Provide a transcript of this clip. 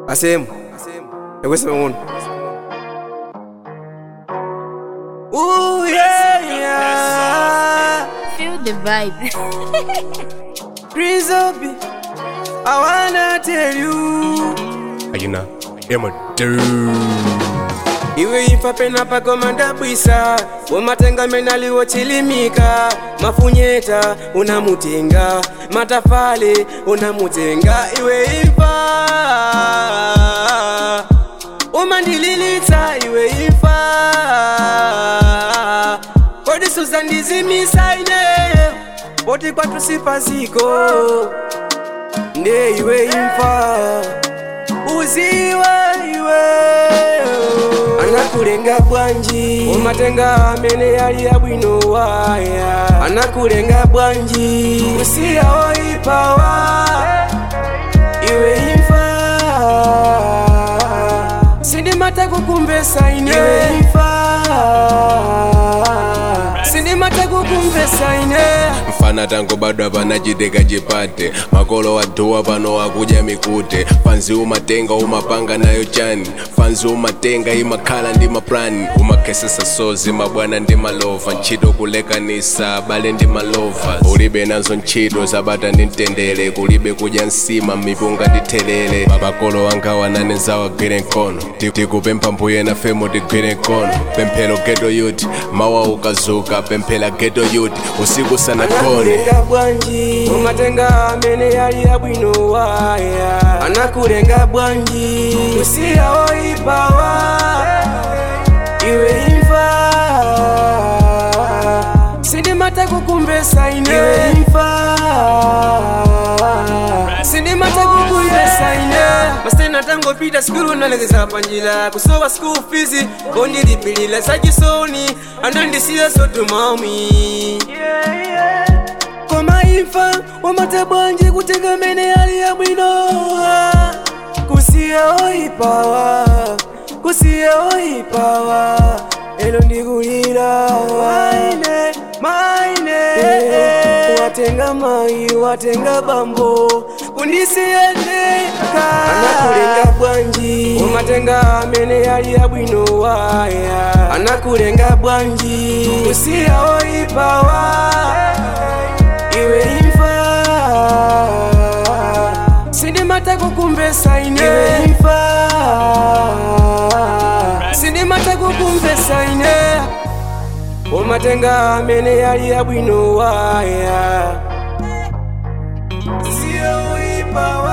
asemu ekweseme uno Ooh, yeah, yeah. Feel the vibe. Grizzly, I wanna tell you ayina ema iwe imfa pena pakomanda bwisa womatenga menaliwo chilimika mafunyeta unamutenga matafale unamutenga iwe imfa umandililitsa iwe imfa kodi suzandizimisa ine poti kwatu sipaziko nde iwe imfa uziwe iwe anakulenga bwanji umatenga amene yali yabwino waya anakulenga bwanji usiyawo ipawa iwe imfa sindimata kukumbesa ine iwe imfa sindimata kukumbesa ine mfana tango bado apana chiteka chipate makolo waduwa pano wakuja mikute fanzi umatenga umapanga nayo chani fanzi umatenga imakhala ndi maplani umakhesesa sozi mabwana ndi malova ntchito kulekanisa abale ndi malova ulibe nazo ntchito zabata ndi mtendere kulibe kudya nsima mipunga ndi thelere makolo wanga wanane zawagwire mkono Ti- tikupempha mbuye nafe mutigwire mkono pemphero geto youth mawa ukazuka pemphera geto youth usiku sanagone anakulenga bwanji umatenga amene yali yabwino waya anakulenga bwanji usiyawo ipawa iwe imfa sindimata kukumbesa ine iwe imfa sindimata kukumbesa ine masena tangopita sikulu nalekeza panjila kusowa school fees ondilipilila sachisoni anandisiya sotumami koma imfa wamata bwanji kutenga mene yali yabwino kusiya oipawa kusiya oipawa elo ndikulira maine maine watenga mai watenga bambo kundisiyendeka anakulenga bwanji umatenga amene yali yabwino waya anakulenga bwanji kusiya oipawa iwe imfa sindimata kukumbesa ine iwe imfa sindimata kukumbesa ine umatenga amene yali yabwino waya siyo ipawa